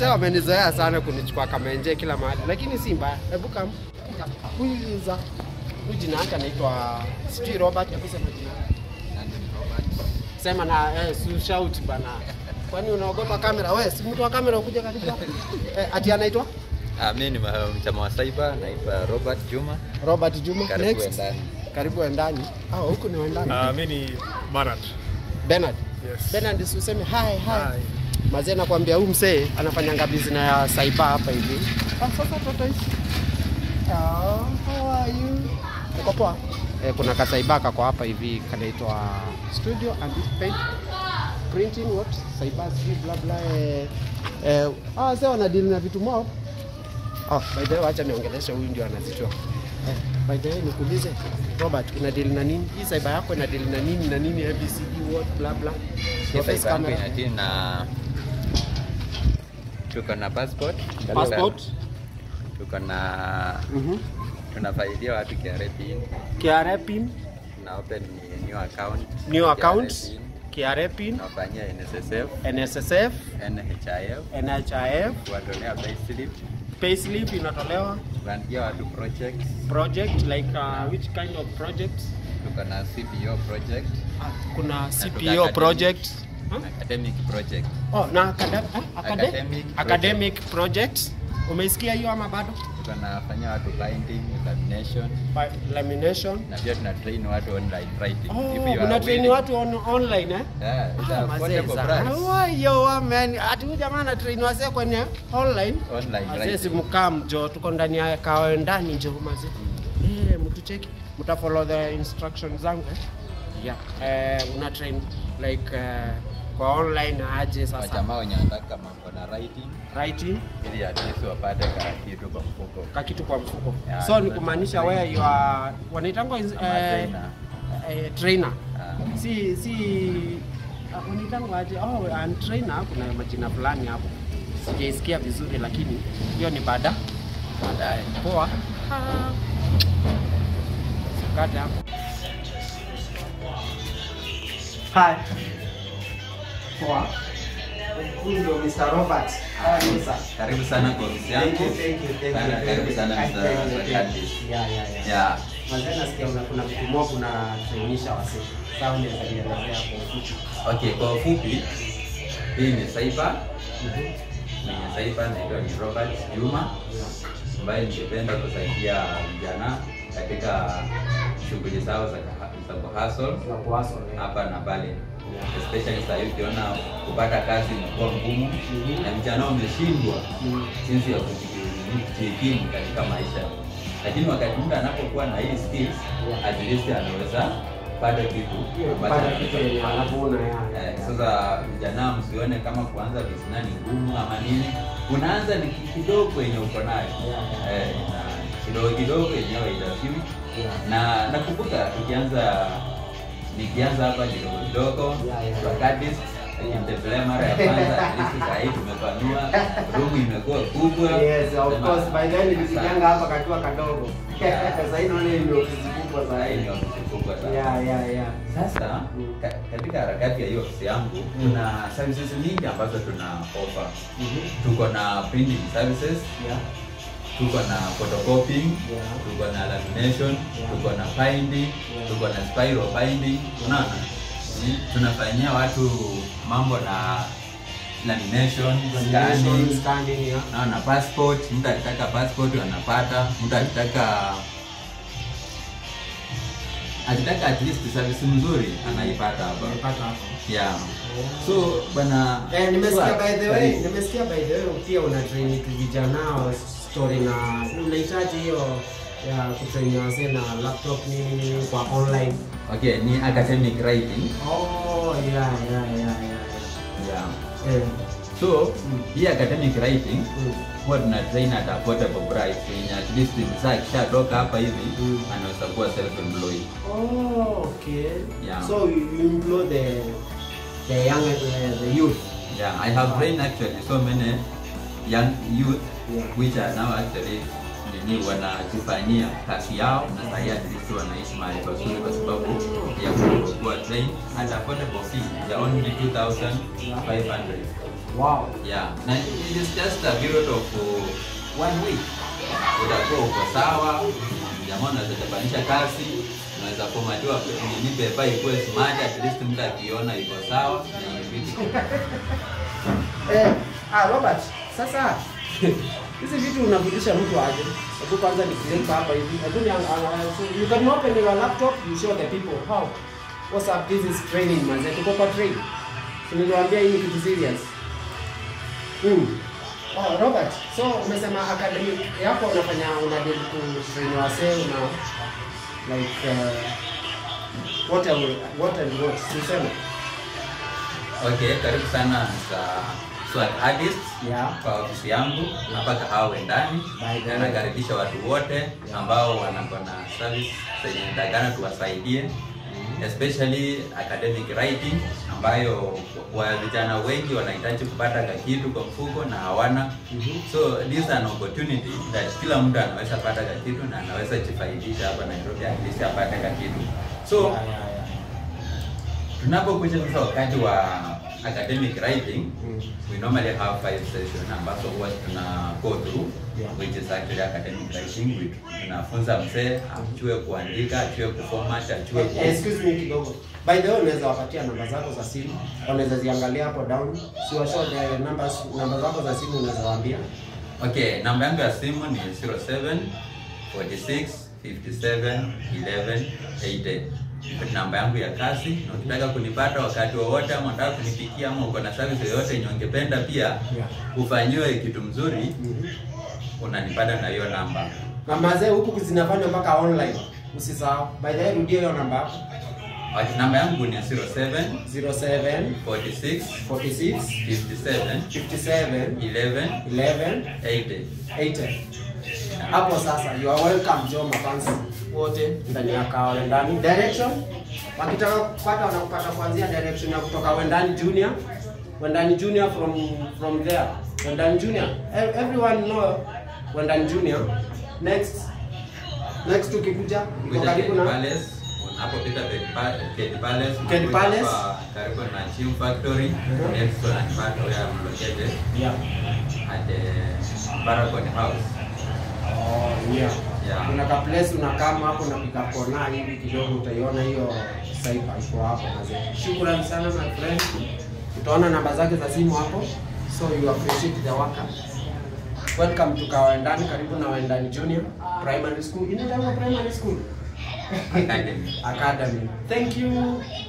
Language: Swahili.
wamenizoea sana kunichukua kama nje kila mahali, lakini si mbaya. Hebu kam huyu za huyu jina yake anaitwa sijui Robert, hebu sema jina yake. Sema na eh, si shout bana. Kwani unaogopa kamera? Wewe si mtu wa kamera ukuje karibu. hapa. Eh, ati anaitwa Ah, mimi ni ma- mchama wa cyber naitwa Robert Juma. Robert Juma. Karibu Next. ndani. Karibu endani. Ah, huku ni wendani. Uh, mi ni Marat. Bernard. Yes. Bernard si useme hi hi. Hi. Mazee nakwambia huyu msee anafanyanga business ya cyber hapa hivi. Ah, sasa toto hizi. Ah, how are you? Uko poa? Eh, kuna kasaiba kako hapa hivi kanaitwa Studio and Paint Printing what? Cyber sijui bla bla eh. Eh, ah, sasa wana deal na vitu mob. Oh, by the way acha niongeleshe huyu ndio anazitoa. Eh, by the way nikuulize Robert, una deal na nini? Hii cyber yako ina deal na nini na nini ABCD what bla bla. Hii Office cyber yangu camera. inadili na tuko na passport. Passport. Tuko na Mhm. tunafaidia watu KRA pin. KRA pin, Tuna open ni new account. new KRA account, pin. KRA pin, Tunafanyia NSSF, NSSF, NHIF, NHIF, kuwatolea payslip, payslip inatolewa, kuandia watu projects. project like uh, which kind of project? Tuko na CPO project, Ah, kuna tuka CPO academic. project. Huh? academic project. Oh, na academic, academic, Academic academic project. Umeisikia hiyo ama bado? Tunafanyia watu binding, lamination Pa- Lamination. na pia tuna train watu online writing. Oh, If you are una train willing. watu on, online eh? Yeah, it's Ah, a mazee affordable sana. price. Wayo wa man, ati huyu jamaa ana train wasee kwenye online. Online Mazee writing. si mkaa mjo, tuko ndani ya kawa ndani njo mazee. Eh, mtu cheki, mta follow the instructions zangu eh? Yeah. Eh, una train like eh, kwa online aje sasa Wajamaa wenye wanataka mambo na writing writing ili at least wapate ka kitu kwa mfuko. ka kitu kwa mfuko. Yeah, so ni tuna kumaanisha train. wewe you are wanaitangwa eh, Kama trainer. eh, trainer. Ah, si si uh, wanaitangwa aje? Oh, I'm trainer. Kuna majina fulani hapo sijaisikia vizuri, lakini hiyo ni baada baadaye. Poa. Ah. Sikate hapo. Hi. Poa. Huyu ndio Mr. Robert. Ah, yes, sir. Karibu sana kwa ofisi yangu. Thank you, thank you, thank Sana, you. Karibu sana Thank you, Mr. thank you. Sakandis. Yeah, yeah, yeah. Yeah. Mazee nasikia una- kuna vitu moja kuna trainisha wasee. Sasa unaweza nielezea kwa ufupi. Okay, kwa ufupi hii ni cyber. Mhm. Mwenye cyber naitwa ni Robert Juma ambaye ningependa kusaidia vijana katika shughuli zao za kaha- za kuhustle Za kuhustle, eh. hapa na pale Yeah. especially sasa hivi ukiona kupata kazi imekuwa ngumu Mhm. na vijana wameshindwa Mm. jinsi ya kuji- kujikimu katika maisha, lakini wakati mtu anapokuwa na hii skills Yeah. at least anaweza pata kitu ambacho Kupata kitu yenye anaweza anavuna ya. Eh, sasa vijana msione kama kuanza business ni ngumu ama nini, unaanza ni kidogo yenye uko nayo Yeah. eh, na kidogo kidogo yenyewe itafiwi Yeah. na nakumbuka tukianza nikianza hapa kidogo kidogo Yeah, yeah. wakati nikimtembelea mara ya kwanza at least saa hii tumepanua rumu imekuwa kubwa Yes, of Sema, course. By then nilijenganga sasa- hapa kakiwa kadogo. Yeah. Sasa hii naona hii ndio ofisi kubwa saa hii ni zaidi. ofisi kubwa sana Yeah, yeah, yeah. sasa Mm. ka, katika harakati ya hiyo ofisi yangu tuna services nyingi ambazo tuna offer Mhm. tuko na printing services Yeah. tuko na photocopying Yeah. tuko na lamination Yeah. tuko na binding Yeah. tuko na spiral binding unaona Mm, tunafanyia watu mambo na lamination Lamination, scanning scanning, yeah. naona passport mtu akitaka passport anapata mtu akitaka akitaka at least service mzuri anaipata hapa Nimepata hapo. yeah so bana Eh, nimesikia Swag, by the way, karibu. nimesikia by the way pia una train tu vijana wa story na unahitaji hiyo ya kutrain wasee na laptop nini nini kwa online. okay ni academic writing Oh, yeah, yeah, yeah, yeah. yeah yeah. Eh. so Mm. hii academic writing Mm. huwa tuna train at affordable price yenye at least msaa akishatoka hapa hivi Mm. anaweza kuwa self employed Oh, okay. Yeah. So you you employ the the young uh, the youth. yeah i have trained actually so many young youth Yeah. which are now actually nini wanajifanyia kazi yao na sahii at least wanaishi mahali pazuri kwa sababu ya kuwa train at affordable fee ya only 2500 Wow. Yeah, na it is just a period of uh, one week. Utakuwa uko sawa, jamaa unaweza chapanisha kazi, unaweza formatiwa nini pepa ikuwe smart, at least mtu akiona iko sawa na vitu. Eh, ah, Robert, sasa hizi vitu unafundisha mtu aje? Hebu kwanza ni click hapa hivi. Hebu ni so you can open your laptop, you show the people how. What's up? This is training manze. Tuko kwa train. So niliwaambia hii ni kitu serious. Mm. Oh, Robert, so umesema academic yako unafanya una deal ku train wasee una like uh, what and what and what? Tuseme. Okay, karibu sana sa Swag Artist Yeah. kwa ofisi yangu hapa Kahawa ndani. By the way. Nakaribisha watu wote ambao wanakuwa na service zenye ndagana tuwasaidie especially academic writing ambayo wa vijana wengi wanahitaji kupata kakitu kwa mfuko na hawana. Mhm. So this is an opportunity that kila mtu anaweza pata kakitu na anaweza jifaidisha hapa Nairobi at least apate kakitu. So Yeah, yeah, yeah. tunapokuja sasa wakati wa academic writing Mm. we normally have five sessions ambazo huwa tuna go through Yeah. which is actually academic writing we tunafunza mzee ajue kuandika ajue kuformat ajue ku... Eh, excuse me kidogo. By the way, unaweza wapatia namba zako za simu, wanaweza ziangalia hapo down. Si wa show the numbers, namba zako za simu unaweza waambia. Okay, namba yangu ya simu ni 07 46 57 11 80. Namba yangu ya kazi, na ukitaka kunipata wakati wowote ama unataka kunipikia ama uko na service yoyote yenye ungependa pia Yeah. ufanyiwe kitu mzuri, Mhm. unanipata na hiyo namba. Na mazee huku zinafanywa mpaka online. Usisahau. By the way, rudia hiyo namba hapo. Okay, namba yangu ni 07 07 46 46 57 57 11 11 80. 80. Hapo sasa you are welcome Joe mafansi wote ndani ya kao ndani direction wakitaka kupata wanakupata kuanzia direction ya kutoka Wendani Junior Wendani Junior from from there Wendani Junior E- everyone know Wendani Junior next next ukikuja iko Kuja karibu Kedi na Palace, unapopita Kedi Pa- Kedi Palace, Kedi unakuja Palace. hapa karibu na Chim Factory, Mhm. next to Antipat where I'm located yeah at the Paragon House. oh yeah Yeah. kuna ka place unakaa hapo na pika kona hivi kidogo utaiona hiyo cyber iko hapo mazee. Shukrani sana my friend. Utaona namba zake za simu hapo. So you appreciate the worker. Welcome to Kawendani, karibu na Wendani Junior Primary School. Inaitwa primary school. Academy. Academy. Thank you.